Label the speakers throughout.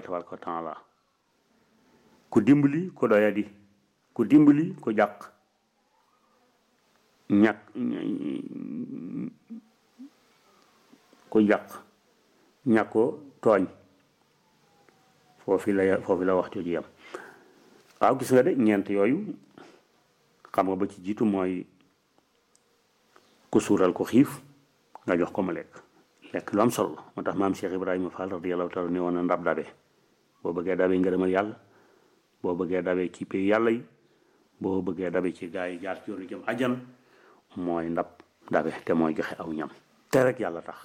Speaker 1: tabaraka wa taala ku dimbali ku doyadi ku dimbali ku jàq ñàkk ku jàq ñàkkoo tooñ foofi la foofi la wax jooju yam waaw gis nga de ñeent yooyu xam nga ba ci jiitu mooy ku suural ko xiif nga jox ko mu lekk lekk lu am solo la moo tax maam Cheikh Ibrahima Fall radiyallahu taala ne woon na ndab dabe boo bëggee dabe ngërëmal yàlla boo bëggee dabe ci pay yàlla yi boo bëggee dabe ci gaa yi jaar ci yoonu jëm ajan mooy ndab dabe te mooy joxe aw ñam te rek yàlla tax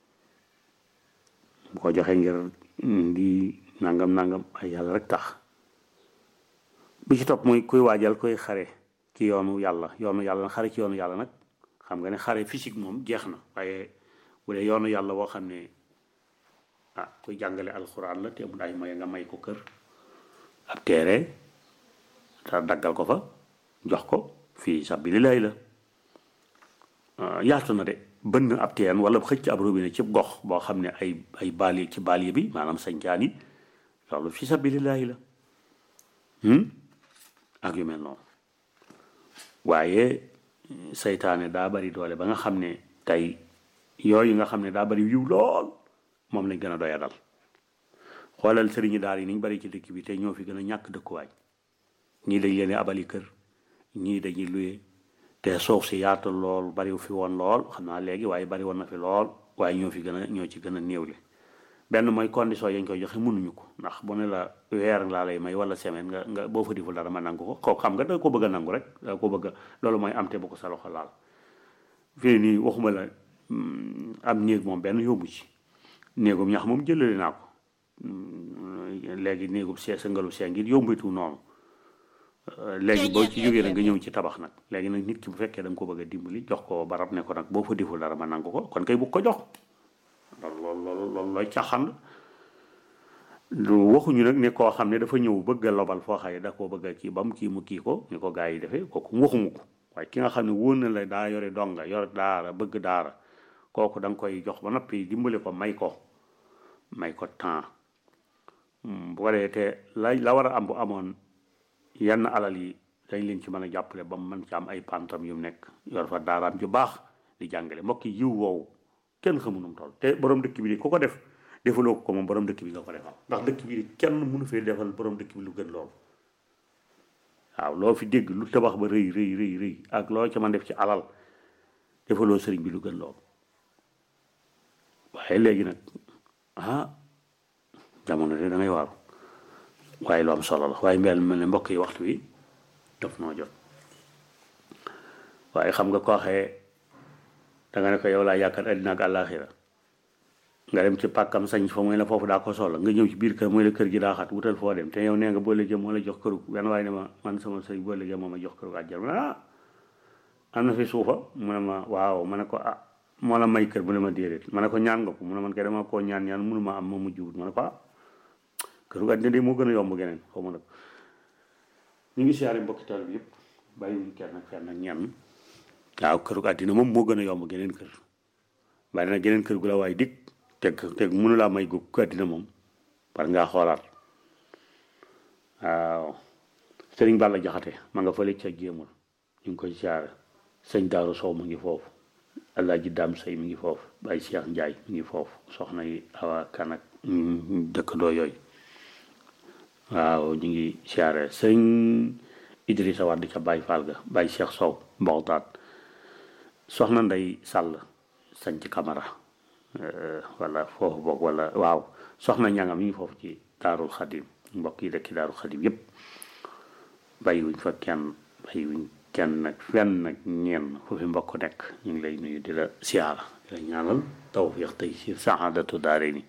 Speaker 1: bu ko joxe ngir di nangam nangam ay yàlla rek tax bi ci topp muy kuy waajal koy xare ci yoonu yàlla yoonu yàlla xare ci yoonu yàlla nag xam nga ne xare physique moom jeex na waaye bu dee yoonu yàlla woo xam ne ah kuy jàngale alxuraan la te mu daay may nga may ko kër ab teere te daggal ko fa jox ko fii sabilillahi la yaatu na de bënn ab teen wala xëcc ab robinet ci gox boo xam ne ay ay baali ci baali bi maanaam sañcaan yi loolu fii sabilillahi la ak yu mel noonu waaye seytaane daa bari doole ba nga xam ne tey yooyu nga xam ne daa bari yiw lool moom lañ gën a doya dal xoolal sëriñi daal yi niñ bari ci dëkk bi te ñoo fi gën a ñàkk dëkkuwaay ñii dañ leen abali kër ñii dañuy luye te suuf si yaatu lool bariwu fi woon lool xam naa léegi waaye bari woon na fi lool waaye ñoo fi gën a ñoo ci gën a néewle benn mooy condition yañ koy joxe mënuñu ko ndax bu ne la weer laa lay may wala semaine nga nga boo fa diful dara ma nangu ko kooku xam nga da ko bëgg a nangu rek da ko bëgg a loolu mooy am te bu ko sa loxo laal fii nii waxuma la am néeg moom benn yóbbu ci néegum ñax moom jëlale naa ko léegi néegum see sa ngalu see ngir yombitu noonu léegi boo ci jógee nag nga ñëw ci tabax nag léegi nag nit ki bu fekkee da nga ko bëgg a dimbali jox ko barab ne ko nag boo fa diful dara ma nangu ko kon kay bu ko jox loolu loolu loolu looy caaxaan lu waxuñu nag ne koo xam ne dafa ñëw bëgg a lobal foo xaye da koo bëgg a kii ba mu kii mu kii ko ni ko gaa yi defee kooku waxumu ko waaye ki nga xam ne wóor na la daa yore donga yore daara bëgg daara kooku da nga koy jox ba noppi dimbali ko may ko may ko temps bu ko dee te la la war a am bu amoon yenn alal yi dañ leen ci mën a jàppale ba mu mën ci am ay pantam yu nekk yor fa daaraam ju baax di jàngale mbokk yi yiw woowu kenn xamu nu mu toll te borom dëkk bi di ku ko def defaloo ko ko moom borom dëkk bi nga ko defal ndax dëkk bi di kenn mënu fee defal borom dëkk bi lu gën loolu waaw loo fi dégg lu tabax ba rëy rëy rëy rëy ak loo ca man def ci alal defaloo sëriñ bi lu gën loolu waaye léegi nag ah jamono de da ngay waaru waaye lu am solo la waaye mbel mel ne mbokk yi waxtu wi daf noo jot waaye xam nga koo xee da nga ne ko yow laa yaakaar àddina ak àllaaxira nga dem ci pàkkam sañ fa mooy la foofu daa ko soxla nga ñëw ci biir kër mooy la kër gi daa xat wutal foo dem te yow nee nga boo léegi moo la jox këru benn waaye ne ma man sama sëñ boo léegi moo ma jox këru àjjal ma ne ah am na fi suufa mu ne ma waaw ma ne ko ah moo la may kër mu ne ma déedéet ma ne ko ñaan nga ko mu ne man kay dama koo ñaan ñaan mënu ma am ma mujj wut ma ne ko ah këru àddina de moo gën a yomb geneen xaw ma nag ñu ngi siyaare mbokki taal bi yëpp bàyyiwuñ kenn ak fenn ak ñenn waaw këru àddina moom moo gën a yomb geneen kër bari na geneen kër gu la waay dig teg teg mënu laa may gu àddina moom war ngaa xoolaat waaw sëriñ Balla Jaxate ma nga fële ca jéemul ñu ngi koy siyaare sëñ Daaru Sow mu ngi foofu Alaaji Daam Sey mi ngi foofu Baye Cheikh Njaay mi ngi foofu soxna yi awa kan ak dëkkandoo yooyu waaw ñu ngi siyaare sëñ Idrissa Wade ca Baye Fall ga Baye Cheikh Sow mboxtaat soxna Ndey Sàll sañ ci Camara wala foofu boog wala waaw soxna ñangam yi foofu ci daarul xadim mbokk yi dëkki daarul xadim yépp bàyyiwuñ fa kenn bàyyiwuñ kenn nag fenn nag ñeen fu fi mbokk nekk ñu ngi lay nuyu di la siyaara di la ñaanal tawfiq tey si saadatu daare ni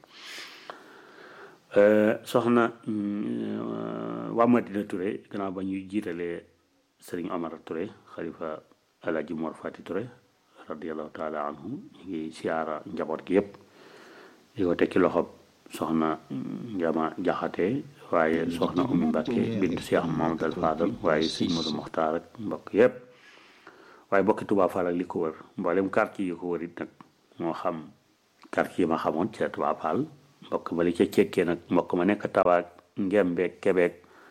Speaker 1: soxna waa Madina Touré gannaaw ba ñuy jiitalee sëriñ Omar Touré xalifa Alaaji Mor Fati Touré radiallahu taala anhu ñu ngi siyaara njaboot gi yëpp di ko teg ci loxob soxna njama jaxate waaye soxna umi mbàkke bint Cheikh Mamadou Fadal waaye sëñ Modou Mokhtar ak mbokk yëpp waaye bokki Touba Fall ak li ko wër mboolem quartier yi ko wër it nag moo xam quartier yi ma xamoon ci Touba Fall mbokk bali ca cekkee nag mbokk ma nekk tawaak ngembeeg kebeeg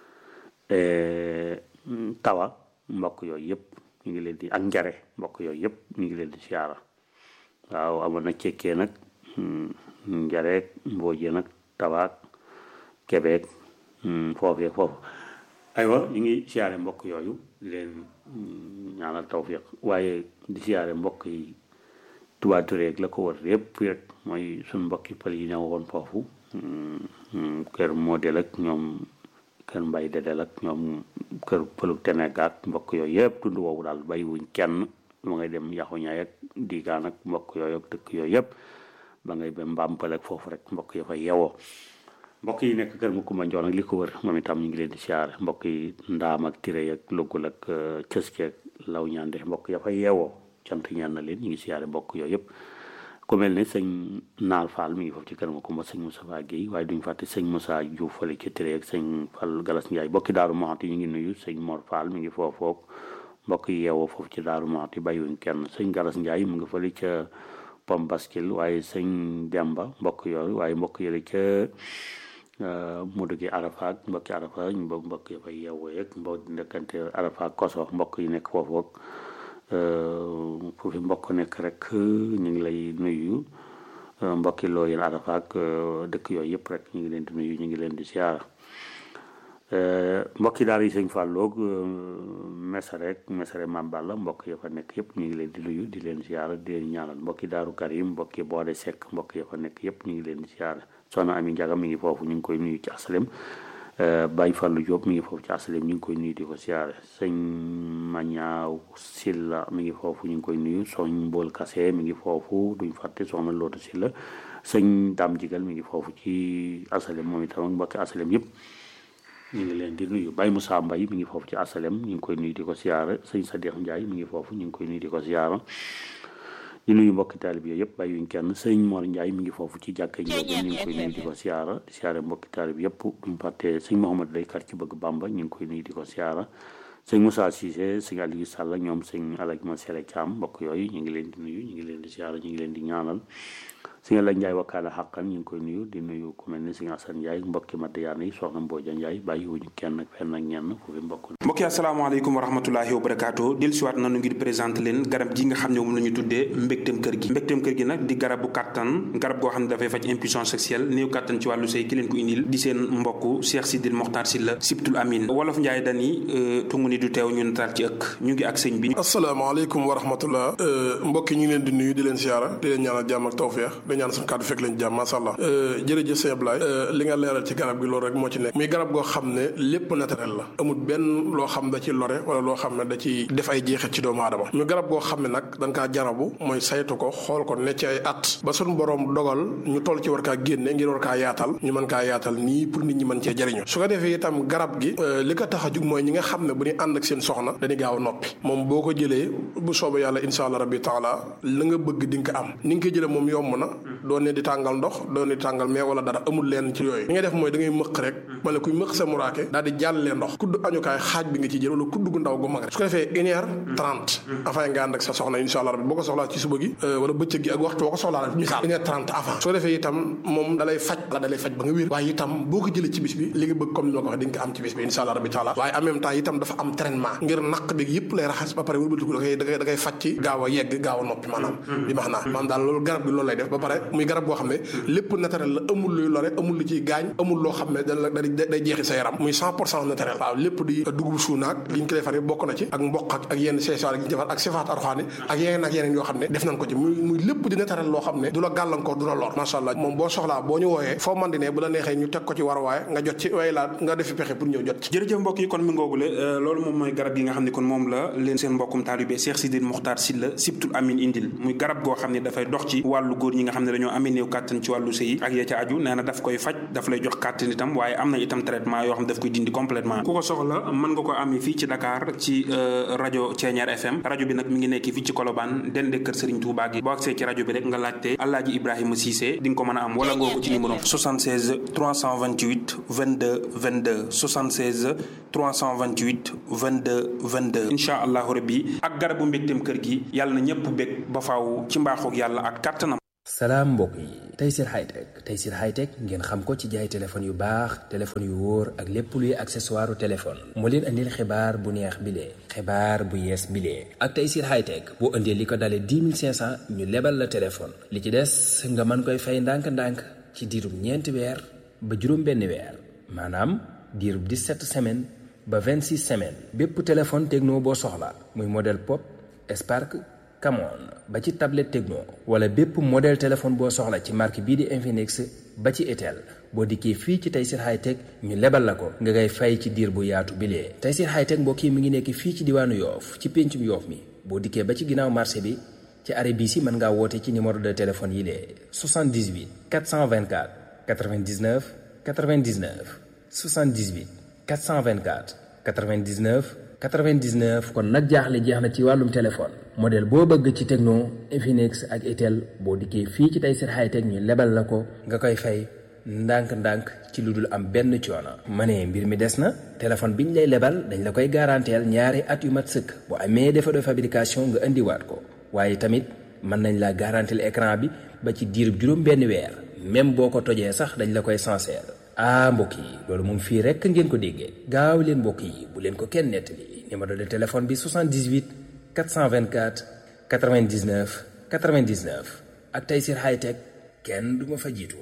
Speaker 1: tawa mbokk yooyu yëpp ñu ngi leen di ak njare mbokk yooyu yëpp ñu ngi leen di siyaara waaw amoon na cekkee nag njareeg mboojee nag tawaak kebeeg foofee foofu aywa ñu ngi siyaare mbokk yooyu di leen ñaanal tawfiq waaye di siyaare mbokk yi Touba Touré ak la ko wër yëpp rek mooy suñ mbokki pël yi ñëw woon foofu kër modèle ak ñoom kër mbay dedel ak ñoom kër pëlu tenegaat mbokk yooyu yëpp tund woowu daal bàyyiwuñ kenn ma ngay dem yaxu ñaay ak diigaan ak mbokk yooyu ak dëkk yooyu yëpp ba ngay ba mbàmpal ak foofu rek mbokk yi fa yewoo mbokk yi nekk kër Makumba Njoon ak li ko wër moom itam ñu ngi leen di siyaare mbokk yi ndaam ak tiré ak lugul ak cëske ak law ñaande mbokk ya fa yeewoo cant ñaan na leen ñu ngi siyaare mbokk yooyu yëpp ku mel ne sëñ Naar Fall mi ngi foofu ci kër Makumba sëñ Moustapha Guèye waaye duñ fàtte sëñ Moussa Diouf fële ci tiré ak sëñ Fall Galas Ndiaye mbokki Daaru Moxti ñu ngi nuyu sëñ Mor Fall mi ngi foofu mbokk yi yeewoo foofu ci Daaru Moxti bàyyiwuñ kenn sëñ Galas Ndiaye mu ngi fële ca Pom Baskil waaye sëñ Demba mbokk yooyu waaye mbokk yële ca mu dëgg Arafa ak mbokki Arafa ñu mbokk mbokk yi fay yeewoo yeeg mbokk nekkante Arafa koso mbokk yi nekk foofu ak foofu mbokk nekk rek ñu ngi lay nuyu mbokki loo yéen Arafa ak dëkk yooyu yëpp rek ñu ngi leen di nuyu ñu ngi leen di siyaara mbokki daal yi sëñ Fàlloog mesare rek mesare Mam Balla mbokk ya fa nekk yëpp ñu ngi leen di nuyu di leen siyaara di leen ñaanal mbokki daaru Karim mbokki boode Seck mbokk ya fa nekk yëpp ñu ngi leen di siyaara soxna Ami Njaga mi ngi foofu ñu ngi koy nuyu ci asalem Baye Fallou Diop mi ngi foofu ci asalem ñu ngi koy nuyu di ko siyaare sëñ Mañaaw Silla mi ngi foofu ñu ngi koy nuyu soñ Mbool Kase mi ngi foofu duñ fàtte soxna Loota Silla sëñ Dam Jigal mi ngi foofu ci asalem moom itam ak mbokki asalem yëpp ñu ngi leen di nuyu Baye Moussa Mbaye mi ngi foofu ci asalem ñu ngi koy nuyu di ko siyaare sëñ Sadikh Ndiaye mi ngi foofu ñu ngi koy nuyu di ko siyaare di nuyu mbokki taalib yooyu yëpp bàyyiwuñ kenn sëñ Mor Ndiaye mi ngi foofu ci jàkka Njóob ñu ngi koy nuyu di ko siyaara di siyaare mbokki taalib yëpp duñ fàtte sëñ Mouhamad Lay kar ci bëgg Bamba ñu ngi koy nuyu di ko siyaara sëñ Moussa Cissé sëñ Aliou Sall ñoom sëñ Alaj Ma Sele Thiam mbokk yooyu ñu ngi leen di nuyu ñu ngi leen di siyaara ñu ngi leen di ñaanal sëñ Alaj Ndiaye wakkaala xàqan ñu ngi koy nuyu di nuyu ku mel ni sëñ Assane Ndiaye mbokki Madiyaana yi soxna Mbooja Ndiaye bàyyiwuñu kenn ak fenn ak ñenn foofu mbokk
Speaker 2: mbokk yi asalaamaaleykum wa rahmatulahi wa barakaatu del siwaat nanu ngir présenté leen garab gi nga xam ne moom la ñu tuddee mbégteem kër gi mbégteem kër gi nag di garabu kàttan garab goo xam ne dafay faj impuissance sexuelle néew kàttan ci wàllu sëy ki leen ko indil di seen mbokk Cheikh Sidil Mokhtar Sylla Sibtul Amin wolof Njaay dani tungu ni du teew ñu nataal ci ëkk ñu ngi ak sëñ bi
Speaker 3: asalaamaaleykum wa rahmatullah mbokk yi ñu ngi leen di nuyu di leen siyaara di leen ñaanal jàmm ak tawfeex di ñaan suñu kàddu fekk leen jàmm masha Allah jërëjëf sëñ Ablaye li nga leeral ci garab gi loolu rek moo ci nekk muy garab goo xam ne lépp naturel la amul benn loo xam da ci lore wala loo xam ne da ci def ay jeexit ci doomu aadama ñu garab goo xam ne nag dañ kaa jarabu mooy saytu ko xool ko ne ci ay at ba suñu borom dogal ñu toll ci war kaa génne ngir war kaa yaatal ñu mën kaa yaatal nii pour nit ñi mën cee jëriñu su ko defee itam garab gi li ko tax a jug mooy ñi nga xam ne bu ñu ànd ak seen soxna dañuy gaaw a noppi moom boo ko jëlee bu soobee yàlla insha allah rabbi taala la nga bëgg di nga ko am ni nga ko jëlee moom yomb na doo ne di tàngal ndox doo ne di tàngal mais wala dara amul leen ci yooyu li ngay def mooy da ngay mëq rek wala kuy mëq sa muraake daal di jàllee ndox kudd añukaay xaaj bi nga ci jël wala kudd gu ndaw gu mag rek su ko defee une heure trente avant nga ànd ak sa soxna insha allah rabbi boo ko soxlaa ci suba gi wala bëccëg gi ak waxtu boo ko soxlaa rek misaal une heure trente avant su ko defee itam moom dalay faj la dalay faj ba nga wér waaye itam boo ko jëlee ci bis bi li nga bëgg comme ni ma ko waxee di nga ko am ci bis bi insha allah rabbi taala waaye en même temps itam dafa am traitement ngir naq bi yëpp lay raxas ba pare wëlbatiku da koy da koy da koy faj ci gaaw a yegg gaaw a noppi maanaam bi max naa maanaam daal loolu garab gi loolu lay def ba pare muy garab boo xam ne lépp naturel la amul luy lore amul lu ciy gaañ amul loo xam ne da day jeexi sa yaram muy cent pour cent naturel waaw lépp di dugub suunaak li ñu ko defar bokk na ci ak mboq ak ak yenn seesaar yi ñu defar ak sifaat arxaani ak yeneen ak yeneen yoo xam ne def nañ ko ci muy muy lépp di naturel loo xam ne du la gàllankoor du la lor macha allah moom boo soxlaa boo ñu wooyee foo man di ne bu la neexee ñu teg ko ci war waaye nga jot ci way laa nga defi pexe pour ñëw jot ci
Speaker 2: jërëjëf mbokk yi kon mi ngoogule loolu moom mooy garab yi nga xam ne kon moom la leen seen mbokkum taalibe Cheikh Sidil Mokhtar Sylla Sibtul Amin indil muy garab goo xam ne dafay dox ci wàllu góor ñi nga xam ne dañoo amee néew kàttan ci wàllu sëy ak ya ca aju nee na daf koy faj daf lay jox kàttan itam waaye am na itam traitement yoo xam ne daf koy dindi complètement ku ko soxla mën nga ko amee fii ci Dakar ci rajo Thiéniere FM rajo bi nag mi ngi nekk fii ci Colobane dende kër Serigne Touba gi boo agsee ci rajo bi rek nga laajte Alaaji Ibrahima Cissé di nga ko mën a am wala ngoo ko ci numéro 76 328 22 22 76 328 22 22 incha allahu rabbi ak garabu mbégteem kër gi yàlla na ñëpp bég ba faaw ci mbaaxoog yàlla ak kàttanam
Speaker 4: salaam mbokk yi Tayssir Hightech Tayssir Hightech ngeen xam ko ci jaay téléphone yu baax téléphone yu wóor ak lépp luy accessoire téléphone moo leen andil xibaar bu neex bilee xibaar bu yees bilee ak Tayssir Hightech boo indee li ko dalee 10 500 ñu lebal la téléphone li ci des nga mën koy fay ndànk-ndànk ci diirub ñeenti weer ba juróom benn weer maanaam diirub 17 semaines ba 26 semaines bépp téléphone techno boo soxla muy modèle pop Spark Camon ba ci tablette Tecno wala bépp modèle téléphone boo soxla ci marque bii di Infinix ba ci Itel boo dikkee fii ci Tayssir Hightech ñu lebal la ko nga ngay fay ci diir bu yaatu bilee Tayssir Hightech mbokk yi mi ngi nekk fii ci diwaanu Yoof ci péncum Yoof mi boo dikkee ba ci ginnaaw marché bi ci arrêt bii si mën ngaa woote ci numéro de téléphone yi lee 78 424 99 99 78 424 99 99 kon nag jaaxle jeex na ci wàllum téléphone modèle boo bëgg ci Tecno Infinix ak Itel boo dikkee fii ci Tayssir Hightech ñu lebal la ko nga koy fay ndànk-ndànk ci lu dul am benn coono. ma ne mbir mi des na téléphone bi ñu lay lebal dañ la koy garanteel ñaari at yu mat sëkk bu amee défaut de fabrication nga indiwaat ko waaye tamit mën nañ la garanteel écran bi ba ci diirub juróom benn weer même boo ko tojee sax dañ la koy sincère. ah mbokk yi loolu moom fii rekk ngeen ko déggee gaaw leen mbokk yi bu leen ko kenn nettali numéro de téléphone bi 78 424 99 99 ak Tayssir Hightech kenn du ma fa jiitu.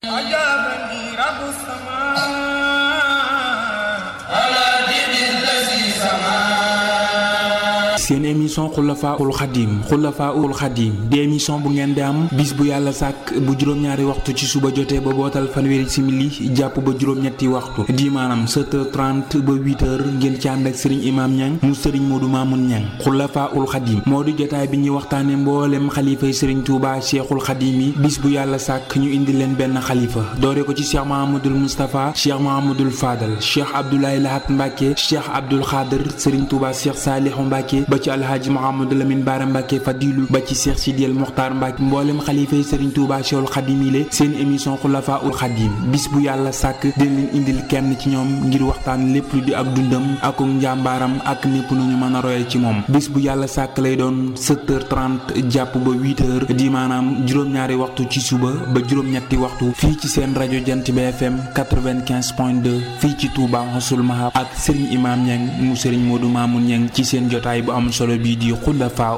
Speaker 5: seen émission xulafaul xadim xulafaul xadim di émission bu ngeen di am bis bu yàlla sàkk bu juróom-ñaari waxtu ci suba jotee ba bootal fanweeri simili jàpp ba juróom-ñetti waxtu di maanaam 7h30 ba 8h ngeen ci ànd ak sëriñ imaam ñang mu sëriñ moodu maamun ñang xulafaul xadim moo di jotaay bi ñuy waxtaane mboolem xalifay sëriñ tuuba cheikhul xadim yi bis bu yàlla sàkk ñu indi leen benn xalifa doore ko ci cheikh mahamadul moustapha cheikh mahamadul fadal cheikh abdoulaye lahat mbàkke cheikh abdul xaadir sëriñ tuuba cheikh saalihu mbàkke ba ci alhaaji Mouhamadou Lamine Bara Mbacke Fadilu ba ci Cheikh Sidiel Mokhtar Mbacke mboolem xalifa yi Serigne Touba Cheikhul Khadim yi seen émission Xulafa ul Khadim bis bu yàlla sàkk dina leen indil kenn ci ñoom ngir waxtaan lépp lu di ak dundam ak njàmbaaram ak népp nu ñu mën a royee ci moom bis bu yàlla sàkk lay doon 7h30 jàpp ba 8h di maanaam juróom-ñaari waxtu ci suba ba juróom-ñetti waxtu fii ci seen rajo Jant bi FM 95.2 fii ci Touba Xasul Mahab ak Serigne Imam Niang mu Serigne Modou Mamoun Niang ci seen jotaay bu am solo bii di xulafa